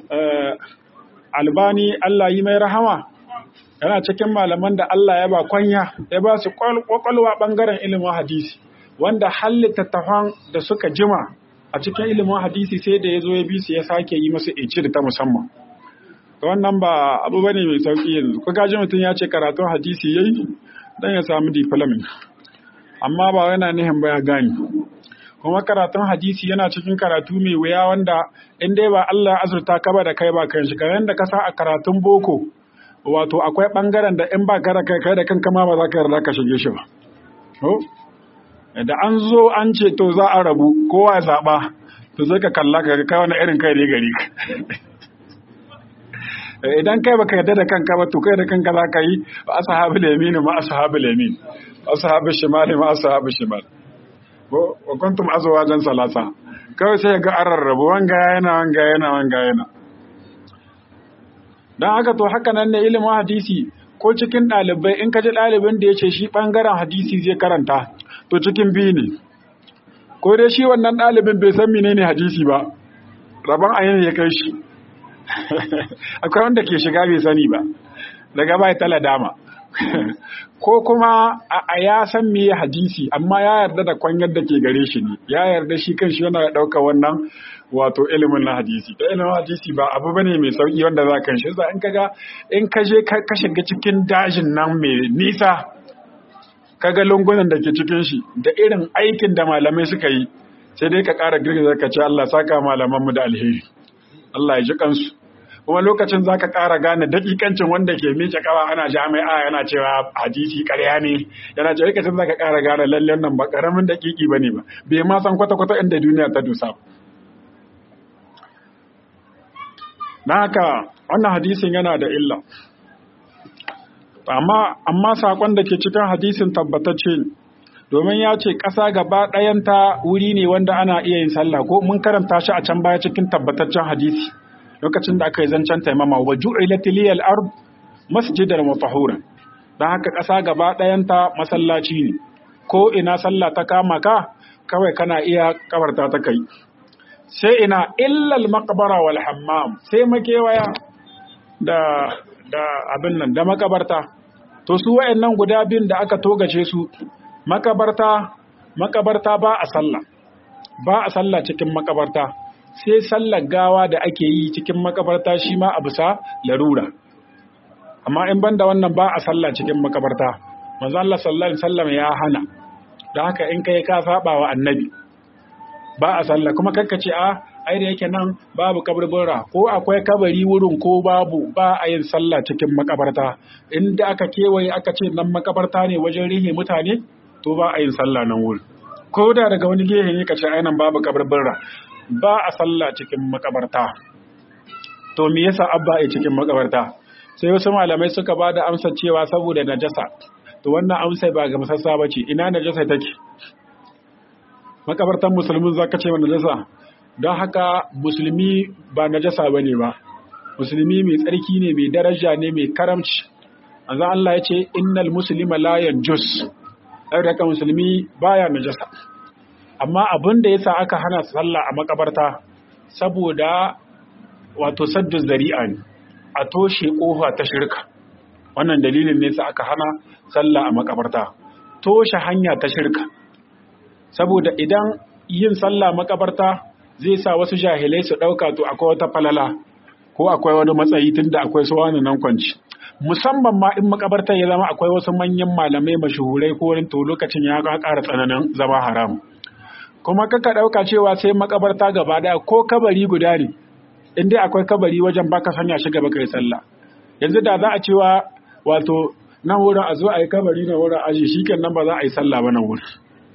albani Allah yi mai rahama yana cikin malaman da Allah ya ba kwanya ya ba su kwakwalwa bangaren ilimin hadisi wanda hallita tafan da suka jima a cikin ilimin hadisi sai da ya zo ya bi su ya sake yi masu ici da ta musamman wannan ba abu bane mai sauki yanzu ko gaji mutum ya ce karatun hadisi yayi dan ya samu diplomin amma ba yana nihin ba ya gani kuma karatun hadisi yana cikin karatu mai wuya wanda in dai ba Allah azurta ka ba da kai ba kan shi kamar da ka sa a karatun boko wato akwai bangaren da in ba ka da kai kai da kanka ma ba za ka yarda ka shige shi ba da an zo an ce to za a rabu kowa ya zaba to sai ka kalla ka ga kai wani irin kai ne gari idan kai baka yarda da kanka ba to kai da kanka za ka yi ba ashabul yamin ma ashabul yamin ashabul shimal ma ashabul shimal wa kuntum azwajan salasa kawai sai ga an rarrabu wanga yana wanga yana wanga yana dan haka to haka nan ne ilimin hadisi ko cikin ɗalibai in ka ji ɗalibin da ya ce shi ɓangaren hadisi zai karanta to cikin biyu ne ko dai shi wannan ɗalibin bai san menene hadisi ba rabon ayin ya kai shi akwai wanda ke shiga bai sani ba daga bai tala dama ko kuma a ya san me hadisi amma ya yarda da kwanyar da ke gare shi ne ya yarda shi kan shi yana ɗauka wannan wato ilimin na hadisi da ilimin hadisi ba abu bane mai sauki wanda za kan shi za in kaga in ka je ka shiga cikin dajin nan mai nisa kaga lungunan da ke cikin shi da irin aikin da malamai suka yi sai dai ka ƙara girgiza ka ce Allah saka malamanmu da alheri Allah ya ji kansu kuma lokacin za ka ƙara gane dakikancin wanda ke miƙe kawa ana jami'a yana cewa hadisi ƙarya ne yana ce lokacin za ka ƙara gane lallen nan ba ƙaramin dakiki ba ne ba bai ma san kwata-kwata inda duniya ta dusa na haka wannan hadisin yana da illa amma amma saƙon da ke cikin hadisin tabbatacce ne domin ya ce ƙasa gaba ɗayanta wuri ne wanda ana iya yin sallah ko mun karanta shi a can baya cikin tabbataccen hadisi lokacin da aka yi zancen taimama wa ju'ilat liyal ard masjidan mutahhuran dan haka ƙasa gaba ɗayanta masallaci ne ko ina sallah ta kama ka kawai kana iya kabarta ta kai sai ina illal maqbara wal hammam sai makewaya da da abin nan da makabarta to su wayannan guda biyun da aka togace su makabarta makabarta ba a sallah ba a sallah cikin makabarta sai sallar gawa da ake yi cikin makabarta shi ma a bisa larura amma in banda wannan ba a sallah cikin makabarta manzo Allah sallallahu alaihi wasallam ya hana da haka in kai ka saba wa annabi ba a sallah kuma kanka ce a ai da yake nan babu kaburbura ko akwai kabari wurin ko babu ba a yin sallah cikin makabarta inda aka kewaye aka ce nan makabarta ne wajen rihe mutane to ba a yin sallah nan wurin ko da daga wani gehe ne ka ce ai nan babu kaburbura ba a sallah cikin makabarta to me yasa abba a cikin makabarta sai wasu malamai suka ba da amsa cewa saboda najasa to wannan amsa ba ga masassa bace ina najasa take makabartan musulmin zaka ce wannan najasa don haka musulmi ba najasa bane ba musulmi mai tsarki ne mai daraja ne mai karamci azan Allah ya ce innal muslima la yanjus haka musulmi baya najasa amma abin da yasa aka hana sallah a makabarta saboda wato saddu zari'a ne a toshe kofa ta shirka wannan dalilin ne sa aka hana sallah a makabarta toshe hanya ta shirka saboda idan yin sallah makabarta zai sa wasu jahilai su ɗauka to akwai wata falala ko akwai wani matsayi tunda akwai su wani nan kwanci musamman ma in makabartar ya zama akwai wasu manyan malamai mashahurai ko wani to lokacin ya ƙara tsananin zama haram kuma kaka ɗauka cewa sai makabarta gaba ɗaya ko kabari guda ne in dai akwai kabari wajen baka sanya shi gaba kai sallah yanzu da za a cewa wato nan wurin a zo a yi kabari na wurin aji shi nan ba za a yi sallah ba nan wurin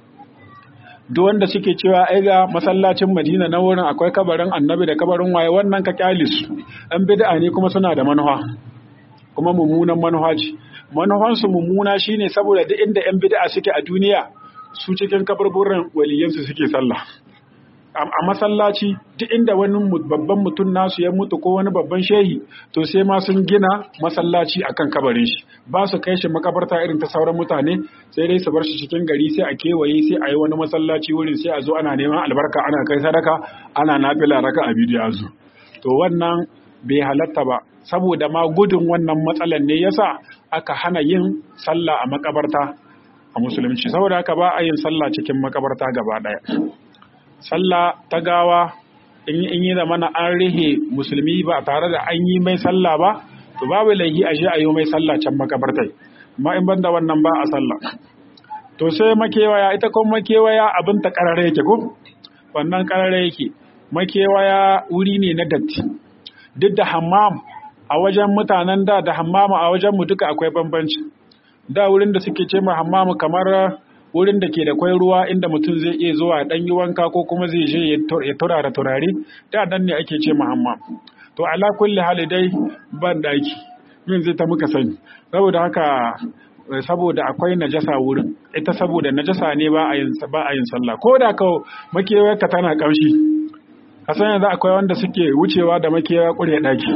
duk wanda suke cewa ai ga masallacin Madina na wurin akwai kabarin Annabi da kabarin waye wannan ka kyalis an bid'a ne kuma suna da manufa kuma mummunan manufa ce manufan su mummuna shine saboda duk inda yan bid'a suke a duniya su cikin kaburburan waliyansu suke sallah a masallaci duk inda wani babban mutum nasu ya mutu ko wani babban shehi to sai ma sun gina masallaci akan kabarin shi ba su kai shi makabarta irin ta sauran mutane sai dai su bar shi cikin gari sai a kewaye sai a yi wani masallaci wurin sai a zo ana neman albarka ana kai sadaka ana nafila raka a bidiyo zo to wannan bai halatta ba saboda ma gudun wannan matsalan ne yasa aka hana yin sallah a makabarta a musulunci saboda haka ba a yin sallah cikin makabarta gaba daya sallah ta gawa in yi zamana an rihe musulmi ba tare da an yi mai sallah ba to babu laihi a je a yi mai sallah can makabartai amma in banda wannan ba a sallah to sai makewaya ita kuma makewaya abin ta karare yake ko wannan karare yake makewaya wuri ne na datti duk da hammam a wajen mutanen da da hammama a wajen mu duka akwai bambanci da wurin da suke ce ma hammamu kamar wurin da ke da kwai ruwa inda mutum zai iya zuwa dan yi wanka ko kuma zai je ya turara turare da nan ne ake ce ma hammam to ala kulli hali dai ban daki min zai ta muka sani saboda haka saboda akwai najasa wurin ita saboda najasa ne ba a yin ba a yin sallah ko da ka makewar ka tana kamshi a san yanzu akwai wanda suke wucewa da makewa kure daki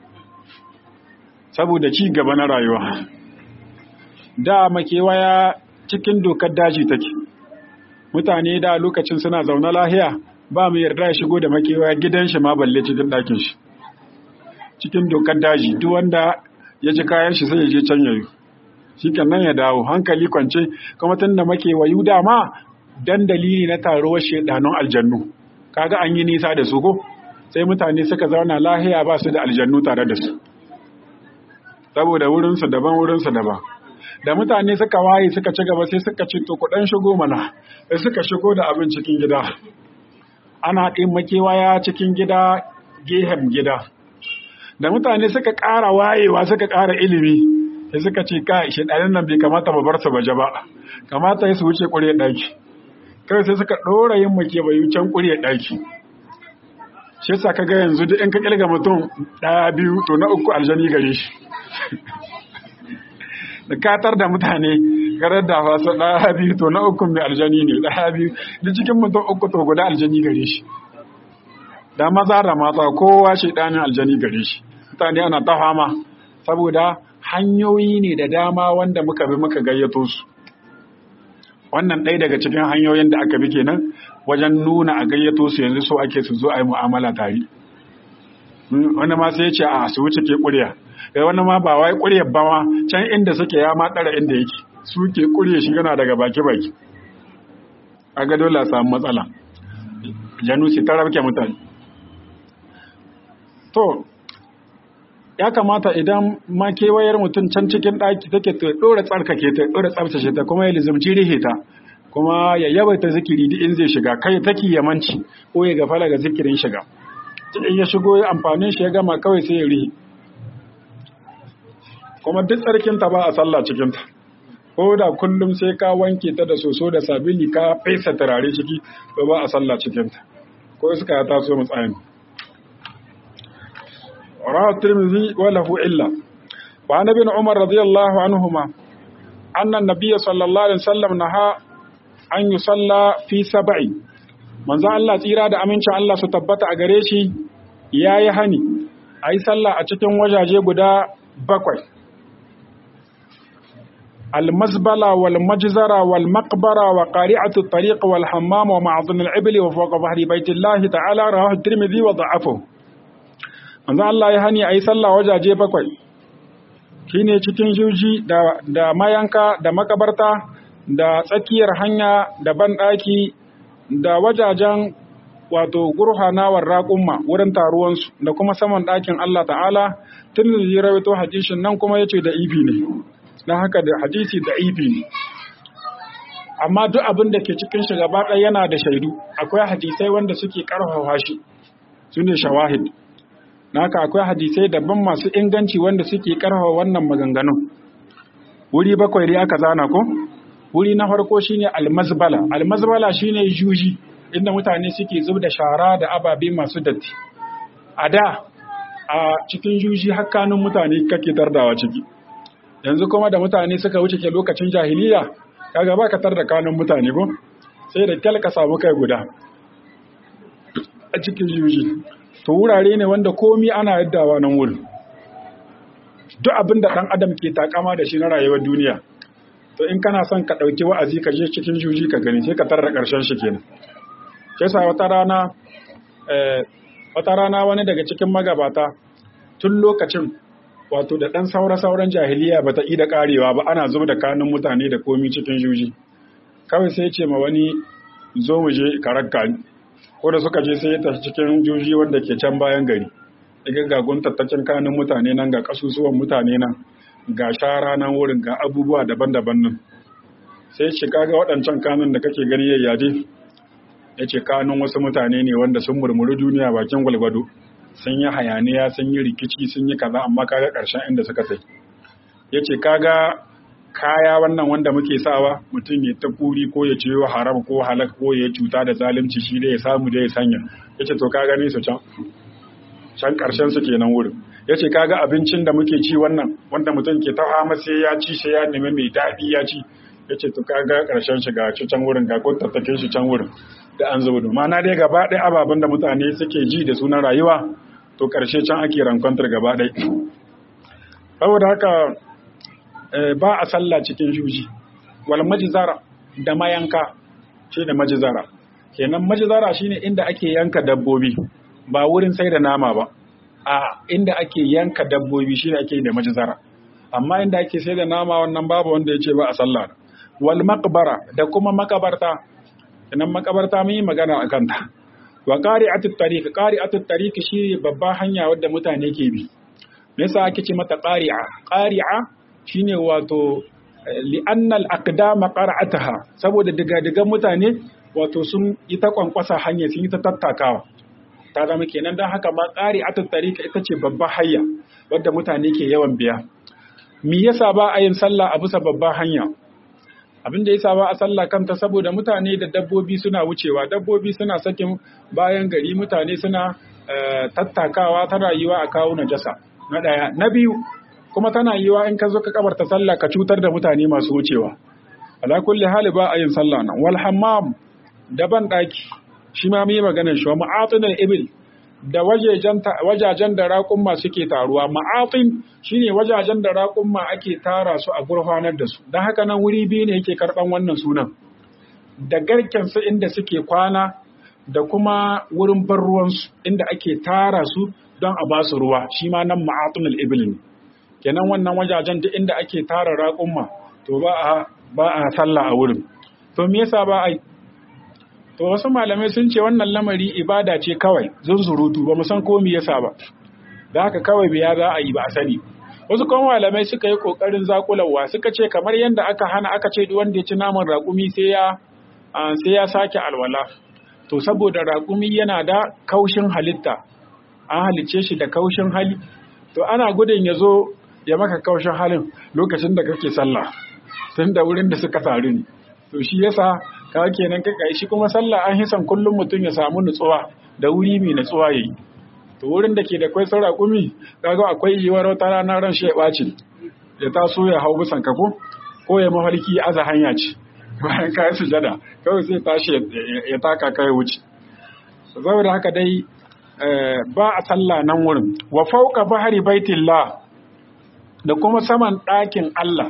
saboda ci gaba na rayuwa da makewaya cikin dokar daji take mutane da lokacin suna zaune lahiya ba mu yarda ya shigo da makewaya gidan shi ma balle cikin ɗakin shi cikin dokar daji duk wanda ya ji kayan shi sai ya je can yayu shi nan ya dawo hankali kwance kuma tun da makewayu dama dan dalili na taruwar shedanun aljannu kaga an yi nisa da su ko sai mutane suka zauna lahiya ba su da aljannu tare da su saboda wurinsu daban wurinsu daban da mutane suka waye suka ci gaba sai suka ce to kudan shigo mana sai suka shigo da abin cikin gida ana ɗin makewaya cikin gida gehen gida da mutane suka ƙara wayewa suka ƙara ilimi sai suka ce ka shi ɗanin nan bai kamata ba bar su baje ba kamata ya su wuce ƙure ɗaki kai sai suka ɗora yin makewayu can ƙure ɗaki shi yasa ka ga yanzu duk in ka ƙirga mutum ɗaya biyu to na uku aljani gare shi da katar da mutane garar da wasu ɗaya biyu to na ukun mai aljani ne ɗaya biyu da cikin mutum uku to guda aljani gare shi da maza da mata kowa shi ɗanin aljani gare shi mutane ana ta fama saboda hanyoyi ne da dama wanda muka bi muka gayyato su wannan ɗaya daga cikin hanyoyin da aka bi kenan wajen nuna a gayyato su yanzu so ake su zo a yi mu'amala tare wani ma sai ya ce a su wuce ke ƙuriya da wani ma ba wai ƙuryar ba ma can inda suke ya ma ɗara inda yake su ke ƙurye shi yana daga baki-baki a ga dole a samu matsala janusi ta rabke mutane to ya kamata idan ma kewayar mutum can cikin ɗaki take ta ɗora tsarkake ta ɗora tsabtace ta kuma ya lizimci rihe ta kuma ya yawaita zikiri duk in zai shiga kai take yamanci ko ya gafala ga zikirin shiga in ya shigo ya amfanin shi ya gama kawai sai ya rihe kuma duk tsarkinta ba a sallah cikinta ko da kullum sai ka wanke ta da soso da sabili ka fesa turare ciki to ba a sallah cikinta ko suka ya taso mu tsayani rawa tirmidhi wa lahu illa wa annabi umar radiyallahu anhuma anna an-nabiy sallallahu alaihi wasallam naha an yusalla fi sab'i manzo Allah tsira da amincin Allah su tabbata a gare shi yayi hani ayi sallah a cikin wajaje guda bakwai المزبلة والمجزرة والمقبرة وقارعة الطريق والحمام ومعظم العبل وفوق ظهر بيت الله تعالى رواه الترمذي وضعفه manzo Allah ya hani ayi sallah wajaje bakwai shine cikin juji da da mayanka da makabarta da tsakiyar hanya da banɗaki da wajajen wato gurhanawar raƙumma wurin taruwansu da kuma saman ɗakin Allah ta'ala tun da ya rawaito hadisin nan kuma yace da ibi ne don haka da hadisi da ibi ne amma duk abin da ke cikin shi gaba ɗaya yana da shaidu akwai hadisai wanda suke ƙarfafa shi su ne shawahid na haka akwai hadisai daban masu inganci wanda suke ƙarfafa wannan maganganun wuri bakwai dai aka zana ko wuri na farko shine almazbala almazbala shine juji inda mutane suke zub da shara da ababe masu datti a da a cikin juji hakkanin mutane kake tardawa ciki yanzu kuma da mutane suka wuce ke lokacin jahiliya kaga ba ka tar da kanun mutane ko sai da kyal ka samu kai guda a cikin juji to wurare ne wanda komi ana yaddawa nan wurin duk abin da ɗan adam ke takama da shi na rayuwar duniya to in kana son ka ɗauki wa'azi ka je cikin juji ka gani sai ka tarra ƙarshen shi kenan sai sa wata rana wata rana wani daga cikin magabata tun lokacin wato da ɗan saura-sauran jahiliya ba ta yi da ƙarewa ba ana zuba da kanun mutane da komi cikin juji kawai sai ce ma wani zo mu je karakka ko da suka je sai ya tafi cikin juji wanda ke can bayan gari daga ga guntattacin kanun mutane nan ga kasusuwan mutane nan ga shara nan wurin ga abubuwa daban-daban nan sai ce kaga waɗancan kanun da kake gani ya yaje ya ce kanun wasu mutane ne wanda sun murmuri duniya bakin gwalgwado sun yi hayaniya sun yi rikici sun yi kaza amma kaga ƙarshen inda suka sai ya ce kaga kaya wannan wanda muke sawa mutum ya ta kuri ko ya ciyo haram ko halak ko ya cuta da zalunci shi da ya samu da ya sanya ya ce to ka gani su can can ƙarshen su kenan wurin ya ce kaga abincin da muke ci wannan wanda mutum ke ta fama sai ya ci sai ya nemi mai daɗi ya ci ya ce to kaga ƙarshen shi ga can wurin ga kun tattake shi can wurin da an zuba ma'ana dai gaba ɗaya ababen da mutane suke ji da sunan rayuwa to ƙarshe can ake rankwantar gaba ɗaya saboda haka ba a sallah cikin juji wal majizara da mayanka shi da majizara kenan majizara shine inda ake yanka dabbobi ba wurin sai da nama ba a inda ake yanka dabbobi shine ake da majizara amma inda ake sai da nama wannan babu wanda ya ce ba a sallah wal maqbara da kuma makabarta kenan makabarta mun yi magana akan ta wa qari'atut tariq qari'atut tariq shi babba hanya wadda mutane ke bi me yasa ake ce mata qari'a qari'a shine wato li'annal aqdama qara'ataha saboda diga-digan mutane wato sun yi ta kwankwasa hanya sun yi ta tattakawa ta zama kenan don haka ma qari'atut tariq ita ce babba hayya wadda mutane ke yawan biya me yasa ba a yin sallah a bisa babba hanya abin da yasa ba a sallah kanta saboda mutane da dabbobi suna wucewa dabbobi suna sakin bayan gari mutane suna tattakawa ta rayuwa a kawo najasa na daya na biyu kuma tana yiwa in ka zo ka kabarta sallah ka cutar da mutane masu wucewa ala kulli hali ba a yin sallah nan wal hammam da ban daki shi ma mai maganar shi wa ma'atinul ibil da wajajen da raƙumma suke taruwa ma'atin shine wajajen da raƙumma ake tara su a gurfanar da su don haka nan wuri biyu ne yake karɓan wannan sunan da garken su inda suke kwana da kuma wurin bar ruwansu inda ake tara su don a ba su ruwa shi ma nan ma'atinul ibil ne kenan wannan wajajen duk inda ake tara raƙumma to ba a ba a sallah a wurin to me yasa ba a to wasu malamai sun ce wannan lamari ibada ce kawai zunzurutu ba mu san ko me yasa ba da haka kawai biya za a yi ba a sani wasu kuma malamai suka yi kokarin zakulawa suka ce kamar yadda aka hana aka ce duk wanda ya ci naman raƙumi sai ya sai ya sake alwala to saboda raƙumi yana da kaushin halitta an halicce shi da kaushin hali to ana gudun ya zo ya maka kaushin halin lokacin da kake sallah tun da wurin da suka taru ne to shi yasa ka kenan ka kai shi kuma sallah an hisan kullum mutum ya samu nutsuwa da wuri mai nutsuwa yayi to wurin da ke da kwai saura kumi kaga akwai yiwuwar wata rana ran shi ya ɓaci ya taso ya hau bisan kafo ko ya mafarki aza hanya ce bayan ka yi sujada kawai sai tashi ya taka kai wuce saboda haka dai ba a sallah nan wurin wa fauka bahari baitillah da kuma saman ɗakin Allah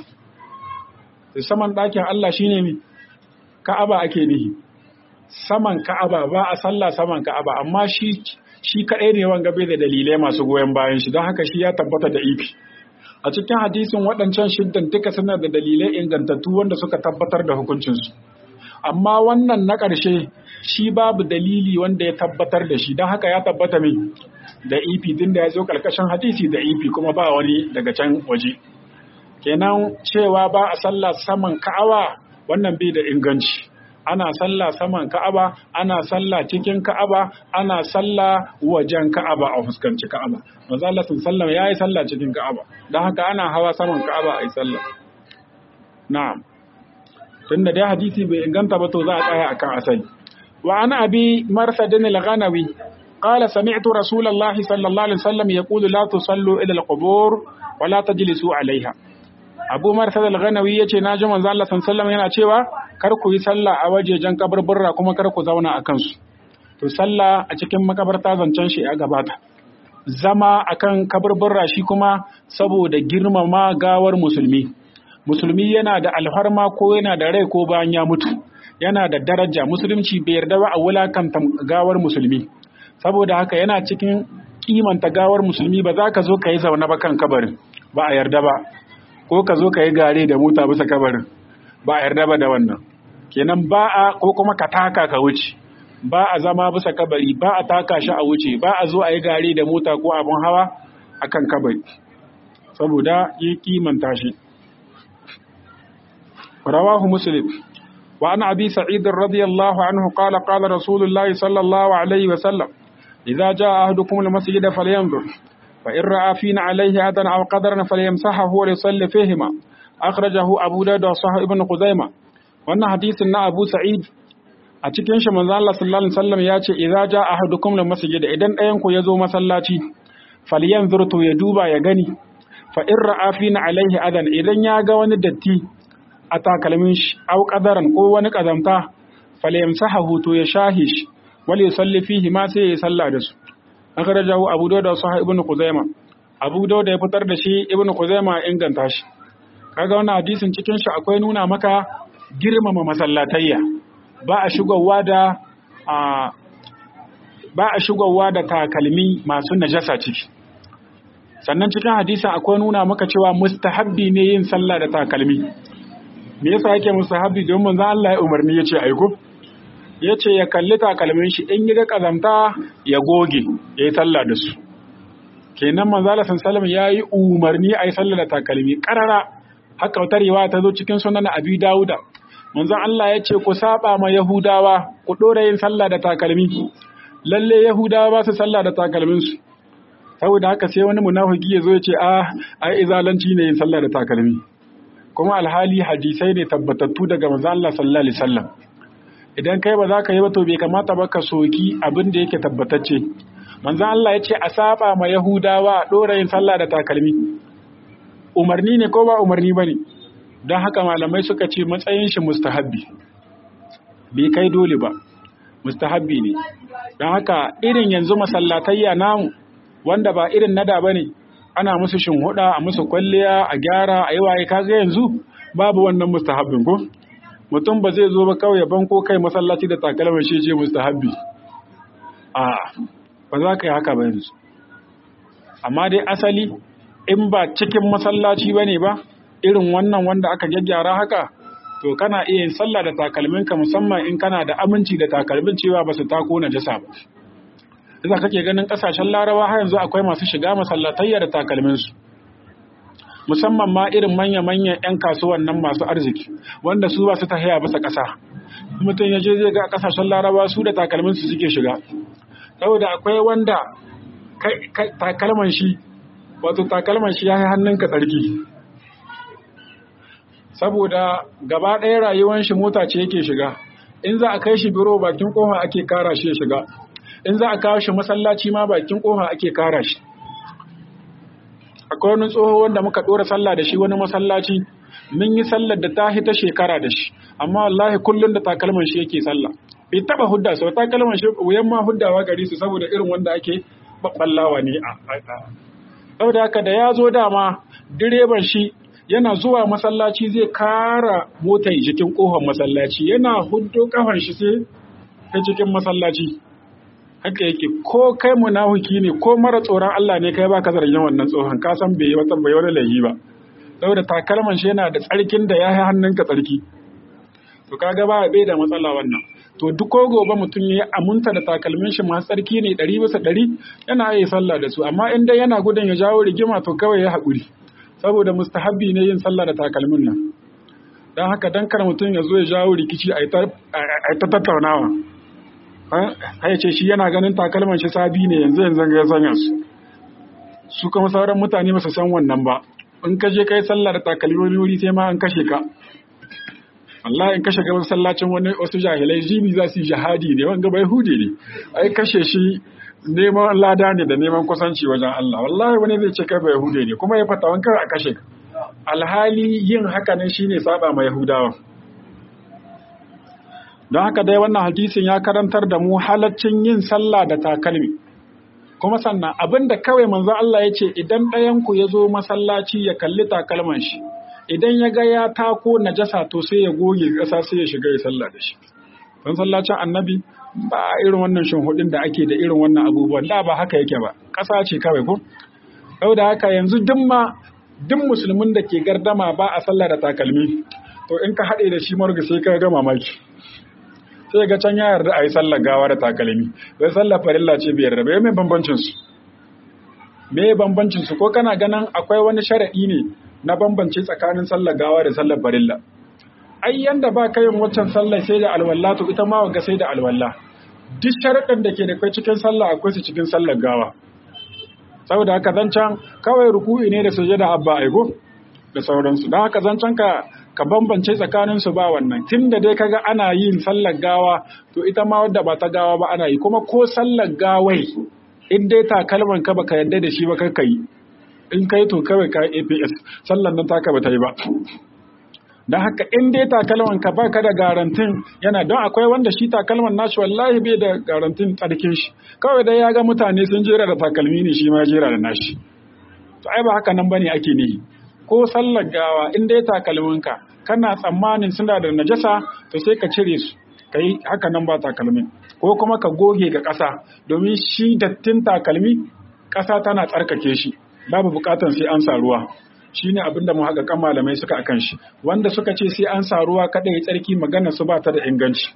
saman ɗakin Allah shine mi Ka'aba ake nihi saman Ka'aba ba a sallah saman Ka'aba amma shi shi kadai ne wanga bai da dalilai masu goyon bayan shi don haka shi ya tabbata da ifi a cikin hadisin waɗancan shiddan duka suna da dalilai ingantattu wanda suka tabbatar da hukuncinsu amma wannan na ƙarshe shi babu dalili wanda ya tabbatar da shi don haka ya tabbata mai da ifi tun da ya zo ƙarƙashin hadisi da ifi kuma ba wani daga can waje kenan cewa ba a sallah saman ka'aba wannan bai da inganci ana sallah saman ka'aba ana sallah cikin ka'aba ana sallah wajen ka'aba a fuskanci ka'aba manzo Allah sallallahu ya yi sallah cikin ka'aba don haka ana hawa saman ka'aba a yi sallah na'am tunda dai hadisi bai inganta ba to za a tsaya akan asali wa ana abi marsadin al-ghanawi قال سمعت رسول الله صلى الله عليه وسلم يقول لا تصلوا إلى القبور ولا تجلسوا عليها abu marsad al-ghanawi yace na ji manzo Allah sallallahu yana cewa kar ku yi sallah a wajejen kaburburra kuma kar ku zauna a kansu to sallah a cikin makabarta zancen shi ya gabata zama akan kaburburra shi kuma saboda girmama gawar musulmi musulmi yana da alfarma ko yana da rai ko bayan ya mutu yana da daraja musulunci bai yarda ba a wulakanta gawar musulmi saboda haka yana cikin kimanta gawar musulmi ba za ka zo ka yi zaune ba kan kabarin ba a yarda ba ko ka zo ka yi gare da mota bisa kabarin ba a yarda ba da wannan kenan ba a ko kuma ka taka ka wuce ba a zama bisa kabari ba a taka shi a wuce ba a zo a yi gare da mota ko abin hawa akan kabari saboda yi kimanta shi rawahu muslim wa an abi sa'id radiyallahu anhu qala qala rasulullahi sallallahu alaihi wa sallam idza jaa ahadukum al-masjid falyanzur fa in ra'a fina alayhi adan aw qadaran falyamsahahu wa yusalli fihima akhrajahu abu dawud wa sahih ibn khuzaimah wannan hadisin na abu sa'id a cikin shi manzo Allah sallallahu alaihi wasallam ya ce idza jaa ahadukum al-masjid idan ɗayan ku yazo masallaci falyanzur to ya duba ya gani fa in ra'a fina alaihi adan idan ya ga wani datti a takalmin shi aw qadaran ko wani kazamta falyamsahu to ya shahi shi wal yusalli fihi ma sai ya salla da su akhrajahu abu dawud da sahih ibn khuzaima abu dawud ya fitar da shi ibn khuzaima inganta shi kaga wannan hadisin cikin shi akwai nuna maka girmama masallatayya ba a shigowa da ba a shigowa da takalmi masu najasa ciki sannan cikin hadisin akwai nuna maka cewa mustahabbi ne yin sallah da takalmi me yasa yake mustahabbi don manzon Allah ya umarni yace aiko yace ya kalli takalmin shi in ga kazamta ya goge yayi sallah da su kenan manzon Allah sallallahu alaihi yayi umarni ayi sallah da takalmi karara haka wata riwaya ta zo cikin sunan Abi Dawuda manzon Allah yace ku saba ma Yahudawa ku dora yin sallah da takalmi lalle Yahudawa ba su sallah da takalmin su saboda haka sai wani munafiki ya zo ya ce a ai izalanci ne yin sallah da takalmi kuma alhali hadisai ne tabbatattu daga manzo Allah sallallahu alaihi wasallam idan kai ba za ka yi ba to bai kamata ba ka soki abin da yake tabbatacce manzo Allah ya ce a saba ma yahudawa dora yin sallah da takalmi umarni ne ko ba umarni bane don haka malamai suka ce matsayin shi mustahabbi bai kai dole ba mustahabbi ne don haka irin yanzu masallatayya namu wanda ba irin nada bane ana musu shinhuda a musu kwalliya a gyara a yi waye kaga yanzu babu wannan mustahabbin ko mutum ba zai zo ba kawai ya banko kai masallaci da takalmar shi ce mustahabbi a ba za ka yi haka ba yanzu amma dai asali in ba cikin masallaci ba ne ba irin wannan wanda aka gyaggyara haka to kana iya yin sallah da takalminka musamman in kana da aminci da takalmin cewa ba su tako na jasa ba Yasa kake ganin kasashen larawa har yanzu akwai masu shiga masallatayya da takalminsu. Musamman ma irin manya-manyan 'yan kasuwan nan masu arziki, wanda su ba su ta haya bisa ƙasa. Mutum ya je zai ga kasashen larawa su da takalminsu suke shiga. Saboda akwai wanda takalman shi, wato takalman shi ya yi hannunka tsarki. Saboda gaba ɗaya rayuwar shi mota ce yake shiga. In za a kai shi biro bakin kofa ake kara shi ya shiga. in za a kawo shi masallaci ma bakin kofa ake kara shi akwai wani tsoho wanda muka dora sallah da shi wani masallaci mun yi sallar da ta ta shekara da shi amma wallahi kullum da takalman shi yake sallah bai taba hudda sau takalman shi wuyan ma huddawa gari su saboda irin wanda ake babballawa ne a saboda haka da ya zo dama direban shi yana zuwa masallaci zai kara motar jikin kofar masallaci yana huddo kafar shi sai ta cikin masallaci haka yake ko kai munafiki ne ko mara tsoron Allah ne kai baka zargin wannan tsohon ka san bai wata bai wani laifi ba saboda takalman shi yana da tsarkin da ya yi hannunka tsarki to kaga ba bai da matsala wannan to duk ko gobe mutum ya amunta da takalmin shi masu tsarki ne ɗari bisa ɗari yana yi sallah da su amma in dai yana gudun ya jawo rigima to kawai ya haƙuri saboda mustahabbi ne yin sallah da takalmin nan don haka dan kar mutum ya zo ya jawo rikici a ta tattaunawa ya ce shi yana ganin takalman shi sabi ne yanzu yanzu ga ya sanya su su kuma sauran mutane ba su san wannan ba in ka je kai sallah da takalmi wuri sai ma an kashe ka Allah in kashe ga masallacin wani wasu jahilai jibi za su yi jihadi ne wanga bai hude ne ai kashe shi neman lada ne da neman kusanci wajen Allah wallahi wani zai ce kai bai hude ne kuma ya fata wanka a kashe ka alhali yin haka ne shine saba ma yahudawa don haka dai wannan hadisin ya karantar da mu halaccin yin sallah da takalmi kuma sannan abinda kawai manzo Allah ya ce idan ɗayanku ya zo masallaci ya kalli takalman shi idan ya ga ya tako najasa to sai ya goge ƙasa sai ya shiga ya sallah da shi masallacin annabi ba irin wannan shinhudin da ake da irin wannan abubuwan da ba haka yake ba ƙasa ce kawai ko yau da haka yanzu duk ma duk musulmin da ke gardama ba a sallah da takalmi to in ka haɗe da shi marga sai ka ga mamaki sai ga can ya yarda a yi sallar gawa da takalmi bai sallar farilla ce bai yarda bai mai bambancin su me bambancin su ko kana ganin akwai wani sharaɗi ne na bambance tsakanin sallar gawa da sallar farilla ai yanda ba ka yin waccan sallar sai da alwala to ita ma ga sai da alwala duk sharaɗin da ke da kai cikin sallah akwai su cikin sallar gawa saboda haka zancan kawai ruku'i ne da sujada abba aigo da sauransu don haka zancan ka ka bambance tsakanin su ba wannan tunda dai kaga ana yin sallar gawa to ita ma wadda ba ta gawa ba ana yi kuma ko sallar gawai in dai takalman ka baka yadda da shi ba ka yi in kai to kawai ka APS sallar nan taka ba ta yi ba don haka in dai takalman ka baka da garantin yana don akwai wanda shi takalman nashi wallahi bai da garantin tsarkin shi kawai dai ya ga mutane sun jera da takalmi ne shi ma jera da nashi to ai ba haka nan bane ake nihi ko sallar gawa in dai takalmin ka kana tsammanin suna da najasa to sai ka cire su kai haka nan ba takalmin ko kuma ka goge ga ƙasa domin shi dattin takalmi ƙasa tana tsarkake shi babu buƙatar sai an sa ruwa shine abinda mu haka kan malamai suka akan shi wanda suka ce sai an sa ruwa kada ya tsarki magana su ba ta da inganci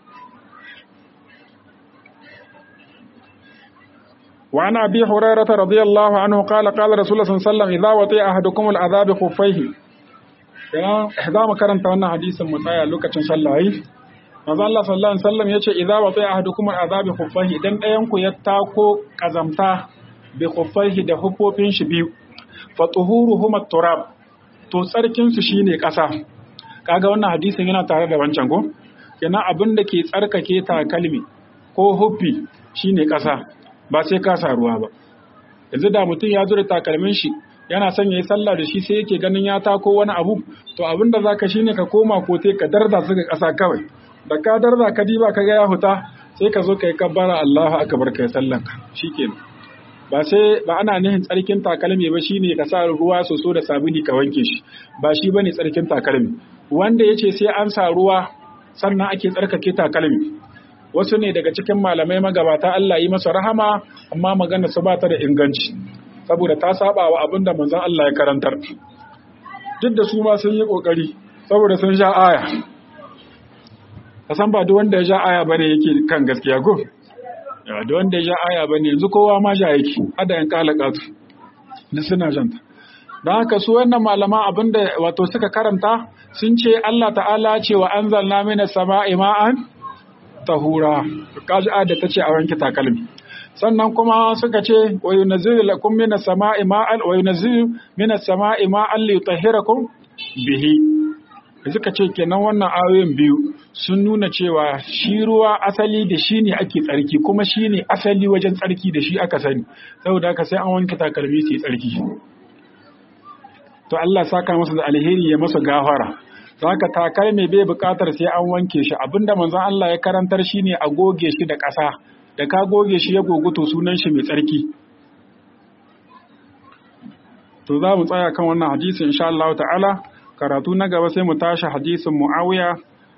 wa ana abi hurairah radiyallahu anhu qala qala rasulullah sallallahu alaihi wasallam idza wati'a ahadukum al'adab khuffaihi kana za mu karanta wannan hadisin mu tsaya lokacin sallah yi manzo Allah sallallahu alaihi wasallam yace idza wati'a ahadukum al'adab khuffaihi idan ɗayan ku ya tako kazamta bi khuffaihi da hufofin shi biyu fatuhuruhum turab to tsarkin su shine ƙasa kaga wannan hadisin yana tare da wancan ko kenan abin da ke tsarkake takalmi ko huffi shine ƙasa ba sai ka sa ruwa ba yanzu da mutum ya zura takalmin shi yana son yayi sallah da shi sai yake ganin ya tako wani abu to abin da zaka shine ka koma kote ka darda su ga ƙasa kawai da ka darda ka diba ka ga ya huta sai ka zo kai kabbara Allahu akbar kai sallanka shikenan ba sai ba ana nihin tsarkin takalmi ba shine ka sa ruwa soso da sabuni ka wanke shi ba shi bane tsarkin takalmi wanda yace sai an sa ruwa sannan ake tsarkake takalmi wasu ne daga cikin malamai magabata Allah yi masa rahama amma magana su ba ta da inganci saboda ta saba wa abin da manzon Allah ya karantar duk da su ma sun yi kokari saboda sun sha aya kasan ba duk wanda ya sha aya bane yake kan gaskiya ko da wanda ya aya ba ne yanzu kowa ma ja yake hada yan kalakatu da suna janta don haka su wannan malaman abinda wato suka karanta sun ce Allah ta'ala ce wa an zalna mina sama'i ma'an tahura kaji da ta ce a wanke takalmi sannan kuma suka ce wa yunazzilu lakum minas sama'i ma'an wa yunazzilu minas sama'i ma'an li yutahhirakum bihi suka ce kenan wannan ayoyin biyu sun nuna cewa shi ruwa asali da shi ne ake tsarki kuma shi ne asali wajen tsarki da shi aka sani saboda haka sai an wanke takalmi su yi tsarki to Allah saka masa da alheri ya masa gafara haka takalmi bai bukatar sai an wanke shi abinda manzon Allah ya karantar shi ne a goge shi da ƙasa da ka goge shi ya goguto sunan shi mai tsarki to za mu tsaya kan wannan hadisi insha Allah ta'ala karatu na gaba sai mu tashi hadisin Muawiya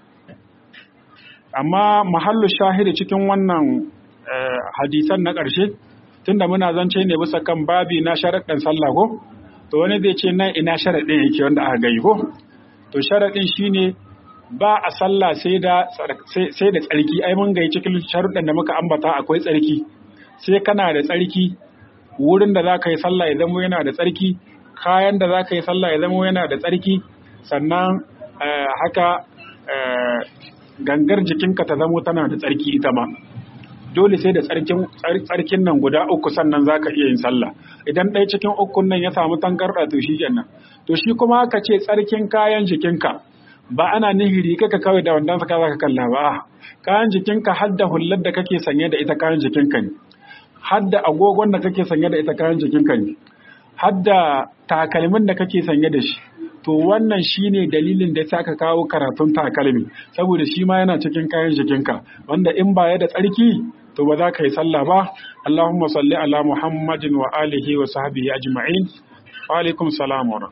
amma mahallu shahidi cikin wannan hadisan na ƙarshe tunda muna zance ne bisa kan babi na sharaɗin sallah ko to wani zai ce nan ina sharaɗin yake wanda aka gai ko to sharaɗin shine ba a sallah sai da sai da tsarki ai mun gai cikin sharuɗan da muka ambata akwai tsarki sai kana da tsarki wurin da za ka yi sallah ya zama yana da tsarki kayan da za ka yi sallah ya zama yana da tsarki sannan haka gangar jikinka ta zamo tana da tsarki ita ma dole sai da tsarkin nan guda uku sannan za ka iya yin sallah idan ɗaya cikin ukun nan ya samu tangarɗa to shi kenan to shi kuma aka ce tsarkin kayan jikinka ba ana nihiri kaka kawai da wandan saka za ka kalla ba kayan jikinka har da hullar da kake sanye da ita kayan jikinka ne har da agogon da kake sanye da ita kayan jikinka ne har da takalmin da kake sanye da shi to wannan shine dalilin da aka kawo karatun takalmi saboda shi ma yana cikin kayan jikinka wanda in baya da tsarki to ba za ka yi sallah ba Allahumma salli ala Muhammadin wa alihi wa sahbihi ajma'in wa alaikum salam wa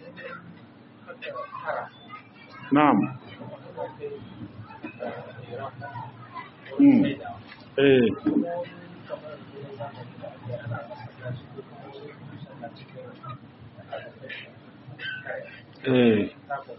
na'am eh eh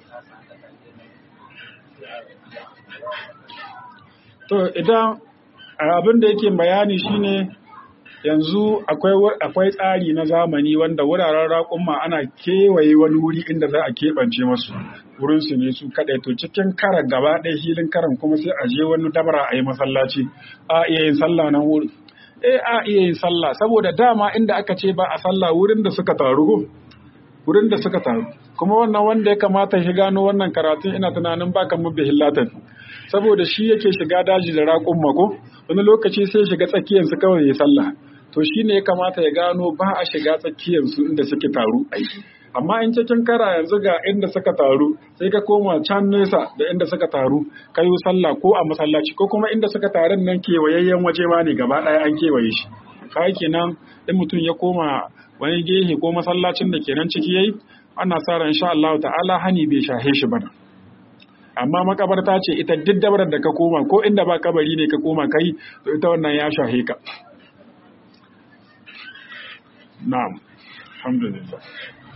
to idan abin da yake bayani shine yanzu akwai tsari na zamani wanda wuraren raƙumma ana kewaye wani wuri inda za a keɓance masu wurin su ne su kaɗai to cikin karan gaba ɗaya hilin karan kuma sai a je wani dabara a yi masallaci a iya yin sallah nan wuri eh a iya yin sallah saboda dama inda aka ce ba a sallah wurin da suka taru wurin da suka taru kuma wannan wanda ya kamata shi gano wannan karatun ina tunanin baka mu bihillatan saboda shi yake shiga daji da raƙun mako wani lokaci sai shiga tsakiyar su kawai ya sallah to shi ne ya kamata ya gano ba a shiga tsakiyar su inda suke taru ai amma in cikin kara yanzu ga inda suka taru sai ka koma can nesa da inda suka taru ka yi sallah ko a masallaci ko kuma inda suka tarin nan kewayayyen waje ma ne gaba ɗaya an kewaye shi kai kenan in mutum ya koma wani gehe ko masallacin da kenan ciki yayi ana sa ran insha Allah ta'ala hani bai shahe shi bana amma makabarta ce ita duk dabarar da ka koma ko inda ba kabari ne ka koma kai to ita wannan ya shahe ka na'am alhamdulillah